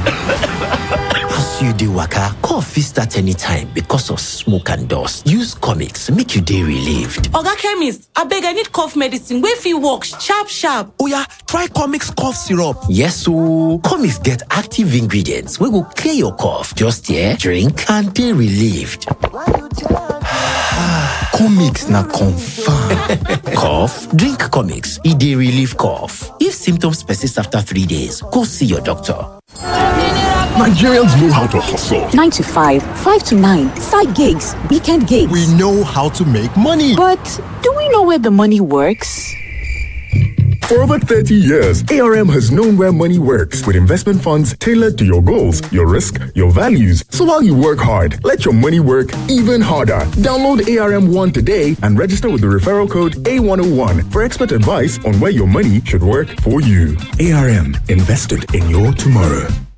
As you dey waka, cough fit start anytime because of smoke and dust. Use Comix make you dey relieved. Oga chemist, abeg I need cough medicine wey fit work sharp sharp. Oya, try Comix cough syrup. Yes ooo, Comix get active ingredients wey go clear your cough, just hear, drink and dey relieved. Comix na confam. Cough? Drink Comix, e dey relieve cough. If symptoms persist after three days, go see your doctor. Nigerians know how to hustle. 9 to 5, 5 to 9, side gigs, weekend gigs. We know how to make money. But do we know where the money works? For over 30 years, ARM has known where money works with investment funds tailored to your goals, your risk, your values. So while you work hard, let your money work even harder. Download ARM One today and register with the referral code A101 for expert advice on where your money should work for you. ARM invested in your tomorrow.